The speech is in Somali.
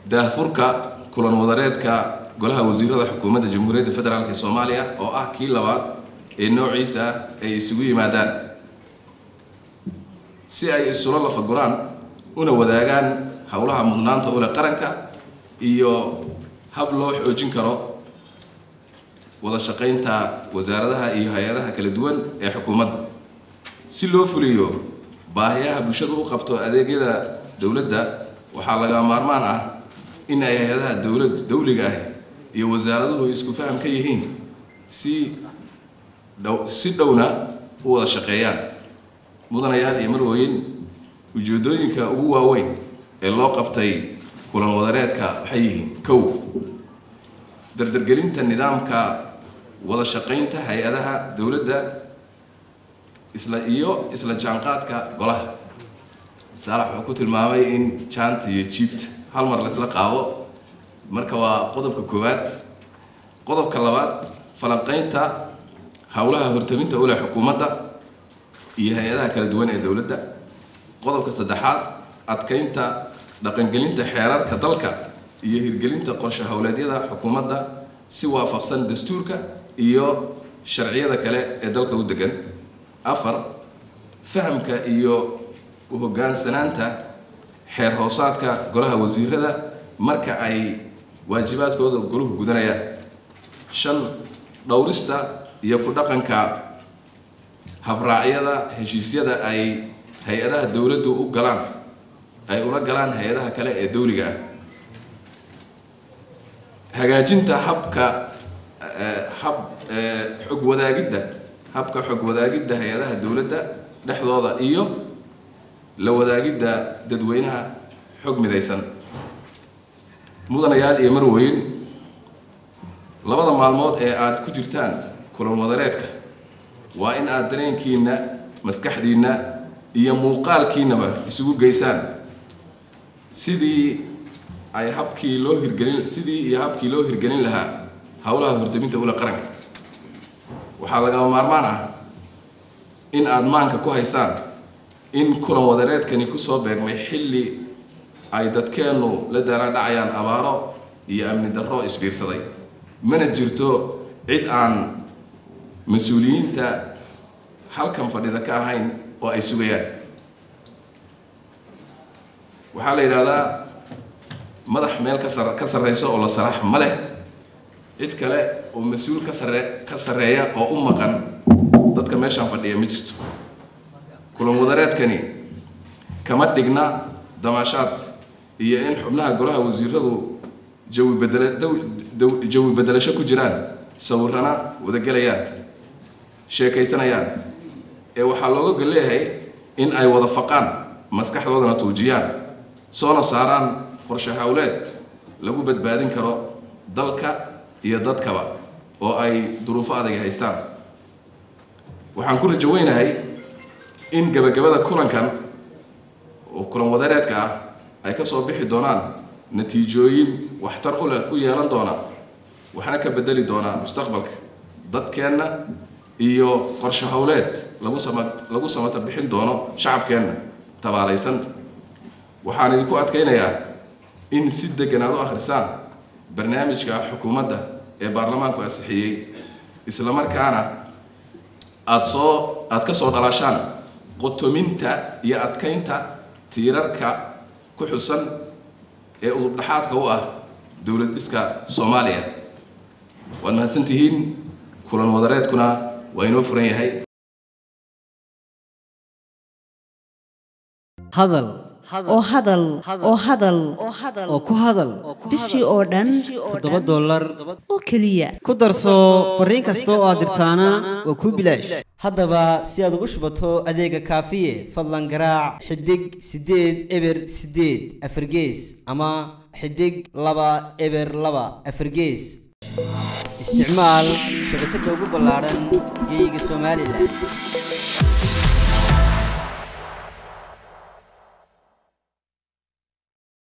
daahfurka kulan wadareedka golaha wasiirada xukuumadda jamhuuriyadda federaalk ee soomaaliya oo ah kii labaad ee noociisa ay isugu yimaadaan si ay isula lafaguraan una wadaagaan howlaha mudnaanta ule qaranka iyo hab loo xoojin karo wada shaqaynta wasaaradaha iyo hay-adaha kala duwan ee xukuumadda si loo fuliyo baahiyaha bulshadu u qabto adeegyada dowladda waxaa laga maarmaan ah in ay hay-adaha dowlad dawliga ah iyo wasaaraduhu isku faham ka yihiin si dhow si dhowna u wada shaqeeyaan mudanayaal iyo marwooyin ujeedooyinka ugu waaweyn ee loo qabtay kulan wadareedka waxay yihiin kow dardargelinta nidaamka wada shaqaynta hay-adaha dowladda isla iyo isla jaanqaadka golaha saalax wuxuu ku tilmaamay in jaanta iyo jiibta hal mar laysla qaado marka waa qodobka koowaad qodobka labaad falanqaynta howlaha hortaminta ule xukuumadda iyo hay-adaha kala duwan ee dowladda qodobka saddexaad adkaynta dhaqangelinta xeerarka dalka iyo hirgelinta qorshe howleedyada xukuumadda si waafaqsan dastuurka iyo sharciyada kale ee dalka u degan afar fahamka iyo u-hogaansanaanta xeer hoosaadka golaha wasiirada marka ay waajibaadkooda goluhu gudanayaan shan dhowrista iyo ku dhaqanka habraacyada heshiisyada ay hay-adaha dowladdu u galaan ay ula galaan hay-adaha kale ee dowliga ah hagaajinta habka hab xog wadaagidda habka xog wadaagidda hay-adaha dowladda dhexdooda iyo la wadaagidda dadweynaha xog midaysan mudanayaal iyo marweyn labada maalmood ee aada ku jirtaan kulan wadareedka waa in aada dareenkiina maskaxdiinna iyo muuqaalkiinaba isugu geysaan sidii ay habkii loo hirgelin sidii iyo habkii loo hirgelin lahaa howlaha hortaminta ula qaranka waxaa lagama maarmaan ah in aada maanka ku haysaan in kulan wadareedkani kusoo beegmay xilli ay dadkeennu la daalaadhacayaan abaaro iyo amni darro isbiirsaday mana jirto cid aan mas-uuliyiinta halkan fadhida ka ahayn oo ay sugayaan waxaa la yidhaahdaa madax meel ka sar ka sarreyso oo la saraax ma leh cid kale oo mas-uul ka sarre ka sarreeya oo u maqan dadka meeshaan fadhiya ma jirto kulan wadareedkani kama dhigna damaashaad iyo in xubnaha golaha wasiiradu jawi bedela jawi bedelasho ku jiraan sawirana wadagelayaan sheekaysanayaan ee waxaa looga gol leeyahay in ay wada faqaan maskaxdoodana tuujiyaan soona saaraan qorshe howleed lagu badbaadin karo dalka iyo dadkaba oo ay duruufo adag haystaan waxaan ku rajo weynahay in gabagabada kulankan oo kulan wadareedka ah ay ka soo bixi doonaan natiijooyin waxtar u leh u yeelan doona waxna ka bedeli doonaa mustaqbalka dadkeenna iyo qorshe howleed lagu sama lagu samata bixin doono shacabkeenna tabaalaysan waxaan idinku adkaynayaa in si degan aad u akhrisaan barnaamijka xukuumadda ee baarlamaanku ansixiyey islamarkaana aada soo aada ka soo dhalaashaan qotominta iyo adkaynta tiirarka ku xusan ee udubdhaxaadka u ah dowlad dhiska soomaaliya waad mahadsantihiin kulan wadareedkuna waa inoo furan yahay hadal oo hadal oo hadal oo ku hadal bishii oo dhan toddoba dollar oo keliya ku darso fariin kasta oo aad dirtaana waa kuu bilaash haddaba si aad ugu shubato adeega kaafiye fadlan garaac xidig siddeed eber siddeed afargees ama xidig laba eber laba afargees isticmaal shabakadda ugu ballaaran geeyiga somalilan